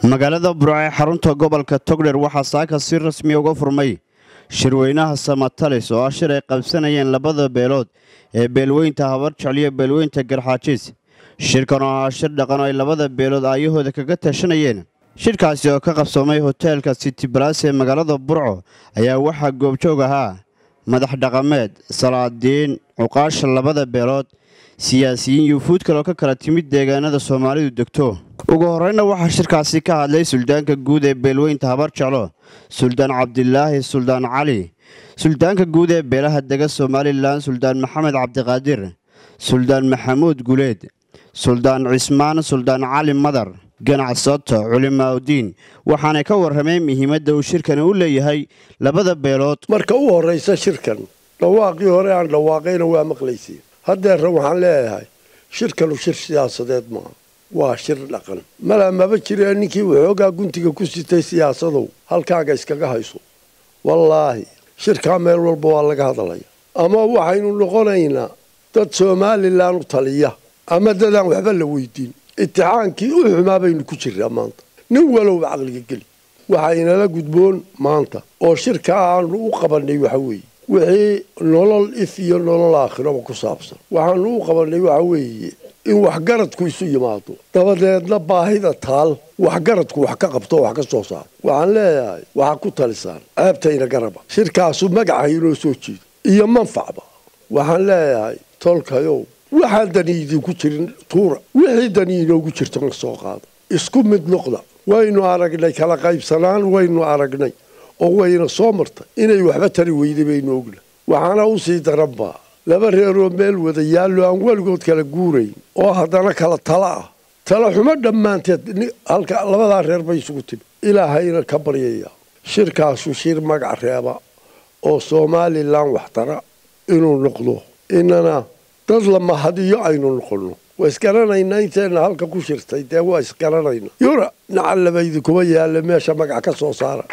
magaalada burco ee xarunta gobolka togdher waxaa saaka si rasmiya uga furmay shirweynaha samatalis oo ah shir ay qabsanayeen labada beelood ee beelweynta habar jecliyo beelweynta garxaajiis shirkan oo ahaa shir dhaqan oo ay labada beelood aayahooda kaga tashanayeen shirkaasi oo ka qabsoomay hoteelka city balas ee magaalada burco ayaa waxaa goobjoog ahaa madax dhaqameed salaadiin cuqaasha labada beelood siyaasiyiin yuufuud kale oo ka kala timid deegaanada soomaalidu degto ugu horreynna waxaa shirkaasi ka hadlay suldaanka guud ee beelweynta habar jeclo suldaan cabdilaahi suldaan cali suldaanka guud ee beelaha dega somalilan suldaan maxamed cabdiqaadir suldaan maxamuud guleed suldaan cismaan suldaan cali madar ganacsato culimaaudiin waxaanay ka warrameen muhiimadda uu shirkani u leeyahay labada beelood marka u horraysa shirkan dhawaaqii hore aan dhawaaqayna waa maqlayseen haddeerra waxaan leeyahay shirkanu shir siyaasadeed maaha waa shir dhaqan malaa maba jiree ninkii waxoogaa guntiga ku sitay siyaasadow halkaaga iskaga hayso wallaahi shirkaa meel walba waa laga hadlaya ama waxaynu noqonaynaa dad somalilan u taliya ama dadaan waxba la weydiin itixaankii u xumaa baynu ku jirraa maanta nin walowba caqliga geli waxaynala gudboon maanta oo shirkaa aanu u qabannay waxa weeye wixii nolol if iyo nolol aakhiraba ku saabsan waxaanu u qabannay waxa weeye in waxgaradku isu yimaado dabadeedna baahida taal waxgaradku wax ka qabto wax ka soo saaro waxaan leeyahay waxaa ku talisaan ceebtayna garaba shirkaasu magaca inoo soo jeedo iyo manfacba waxaan leeyahay tolkayow waxaan dani idinku jirin tuura wixii dani inoogu jirto ka soo qaado isku mid noqda waynu aragnay kala qaybsanaan waynu aragnay oo wayna soo martay inay waxba tari weyday baynu ogna waxaana usii daranbaa laba reeroo meel wada yaallo aan weligood kala guurayn oo haddana kala tala ah tala xumo dhammaanteed halka labadaa reer bay isugu timi ilaahayna ka baryaya shirkaasu shir magac reeba oo somalilan waxtara inuu noqdo inana dad la mahadiyo aynu noqonno waa isgaranaynaa inteenna halka ku shirtay dee waa isgaranayna yura nacallaba idinkuma yaalla meesha magac ka soo saara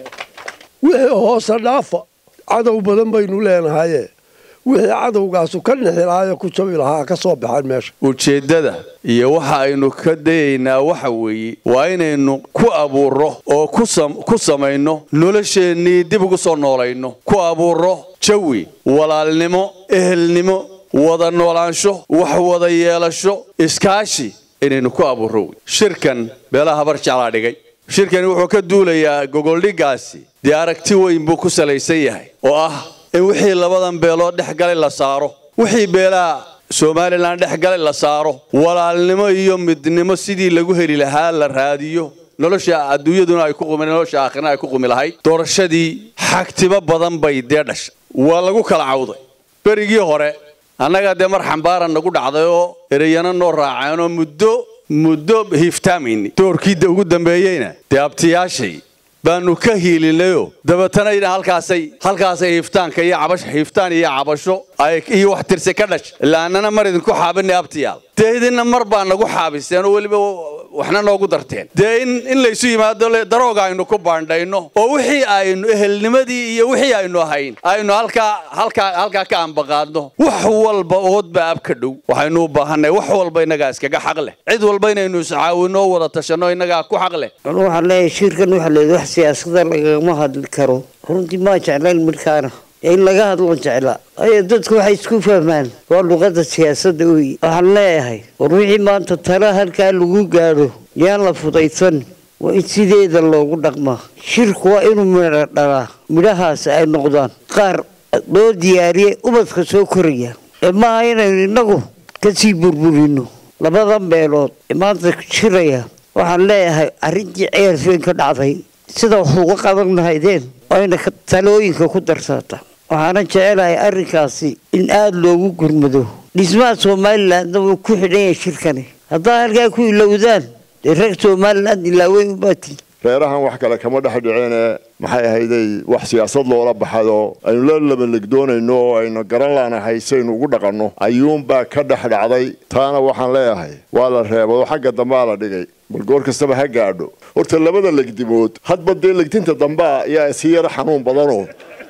wixii hoose dhaafa cadow badan baynu leenahaye wixii cadowgaasu ka nixilaayo ku jabi lahaa ka soo baxaan meesha ujeeddada iyo waxa aynu ka dayaynaa waxa weeye waa inaynu ku abuurro oo ku samayno nolosheennii dib ugu soo noolayno ku abuurro jawi walaalnimo ehelnimo wada noolaansho wax wada yeelasho iskaashi inaynu ku abuurro wey shirkan beelaha habar jeclaa dhigay shirkani wuxuu ka duulayaa gogoldhiggaasi dee aragti weyn buu ku salaysan yahay oo ah in wixii labadan beelood dhex galay la saaro wixii beelaha somalilan dhex galay la saaro walaalnimo iyo midnimo sidii lagu heli lahaa la raadiyo nolosha adduunyaduna ay ku qumi nolosha aakhirna ay ku qumi lahayd doorashadii xagtimo badan bay dee dhashay waa lagu kala cawday berigii hore annagaa dee mar xambaaran nagu dhacday oo ereyana noo raaceenoo muddo muddo hiiftaamayni doorkii ugu dambeeyeyna dee abtiyaashay baanu ka hiilinayoo dabeetana halkaasay halkaasay hiiftaanka iyo cabash hiiftaan iyo cabasho iyo wax tirse ka dhash ilaa annana mar idinku xaabinay abtiyaal dee idinna mar baa nagu xaabiseen oo weliba waxna noogu darteen dee in in laysu yimaado darooga aynu ku baandhayno oo wixii aynu ehelnimadii iyo wixii aynu ahayn aynu halkaa halkaa halkaa ka ambaqaadno wax walba oodba ab ka dhow waxaynu u baahanay wax walba innagaa iskaga xaq leh cid walba inaynu iscaawinno oo wada tashanno innagaa ku xaq leh waxaan leeyahay shirkan waxa leeyahay wax siyaasada lagama hadli karo runtii maa jeclayn midkaana in laga hadlo jeclaa ayo dadku waxay isku fahmaan waa luqadda siyaasadda wey waxaan leeyahay war wixii maanta tala halkaa lagu gaadho yaan la fudaysan waa in sideeda loogu dhaqmaa shirku waa inuu midho dhalaa midhahaas ay noqdaan qaar loo diyaariyay ubadka soo koraya ee maaha inaynu innagu kasii burburino labadan beelood ee maanta shiraya waxaan leeyahay arrintii ceelfeen ka dhacday sida wax uga qaban lahaydeen ayna talooyinka ku darsaata waxaana jecelahay arrinkaasi in aada loogu gurmado dhismaha somalilandna wuu ku xidhan yahay shirkani haddaa halkaa ku ilowdaan dee reer somaliland ilaawey ubaati reerahan wax kale kama dhex dhiceene maxay ahayday wax siyaasad loola baxado aynu la labalegdoonayno oo aynu garan laanahay saynu ugu dhaqanno ayuunbaa ka dhex dhacday taana waxaan leeyahay waa la reebado xagga dambaa la dhigay bal goor kastaba ha gaadho horta labada legdimood hadba dee legdinta dambaa ayaa si yaro xanuun badanoo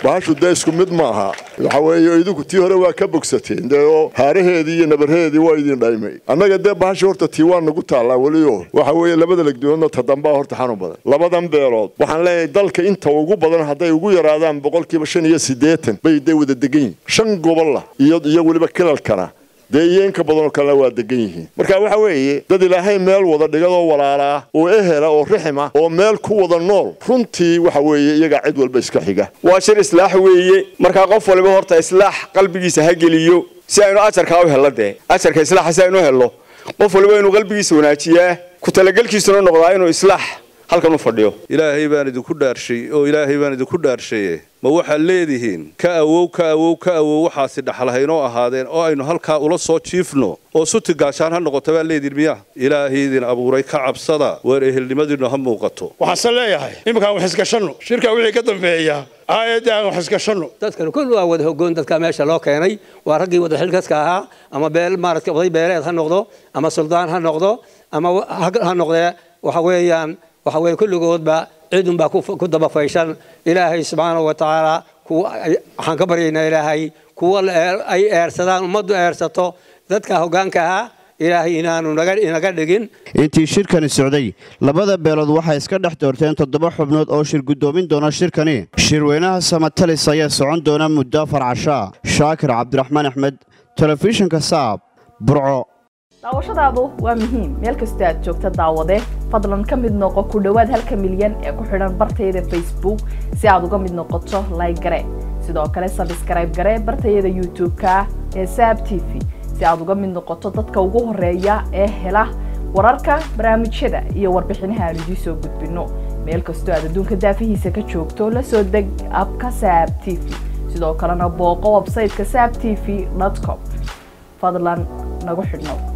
bahashu dee isku mid maaha waxa weeye idinku tii hore waa ka bogsateen dee oo haaraheedii iyo nabarheedii waa idin dhaymay annaga dee bahasha horta tii waa nagu taallaa welio waxa weeye labada legdoodna tadambaa horta xanuun badan labadan beelood waxaan leeyahay dalka inta ugu badan hadday ugu yaraadaan boqolkiiba shan iyo siddeetan bay dee wada degan yihin shan gobolla iyo iyo weliba kilalkana dee iyo inka badanoo kalena waa degan yihiin marka waxa weeye dad ilaahay meel wada dhigadoo walaalaa oo ehela oo rixima oo meel ku wada nool runtii waxa weeye iyagaa cid walba iska xiga waa shir islaax weeye markaa qof waliba horta islaax qalbigiisa ha geliyo si aynu ajarkaa u hello dee ajarka islaaxa si aynu u hello qof waliba inuu qalbigiisa wanaajiyaa ku talagelkiisuna noqdaa inuu islaax halkan u fadhiyo ilaahay baan idinku dhaarshay oo ilaahay baan idinku dhaarshaye ma waxaad leedihiin ka awow ka awow ka awow waxaasi dhaxalhaynoo ahaadeen oo aynu halkaa ula soo jiifno oo suti gaashaan ha noqoto baa leedihin miya ilaahay idin abuuray ka cabsada waar ehelnimadiinnu ha muuqato waxaanse leeyahay iminkaan wax iskashanno shirka wixii ka dambeeya aayadda aan wax iskashanno dadkan kulli waa wada hogoon dadka meesha loo keenay waa raggii wada xilkaska ahaa ama beel maaragtay oday beeleed ha noqdo ama suldaan ha noqdo ama ha noqdee waxa weeyaan waxa weeye kulligoodba ciidun baa ku dabafayshan ilaahay subxaanahu wa tacaala waxaan ka baryaynaa ilaahay kuwa ay eersadaan ummaddu eersato dadka hoggaanka ahaa ilaahay inaanu inaga dhigin intii shirkani socday labada beelood waxay iska dhex doorteen toddoba xubnood oo shir guddoomin doona shirkani shirweynaha samatalis ayaa socon doona muddo afar cashaa shaakir cabdiraxmaan axmed telefishinka saab burco daawashadaadu waa muhiim meel kastoo aad joogta daawade fadlan ka mid noqo ku dhowaad halka milyan ee ku xidhan bartayada facebook si aad uga mid noqoto layg gare sidoo kale sabskrayb gare bartayada youtube-ka ee saab t v si aad uga mid noqoto dadka ugu horeeya ee hela wararka barnaamijyada iyo warbixinaha aan idiin soo gudbino meel kastoo aad adduunka daafihiisa ka joogto la soo deg abka saab t v sidoo kalena booqo websayteka saab t v com fadlan nagu xidhnow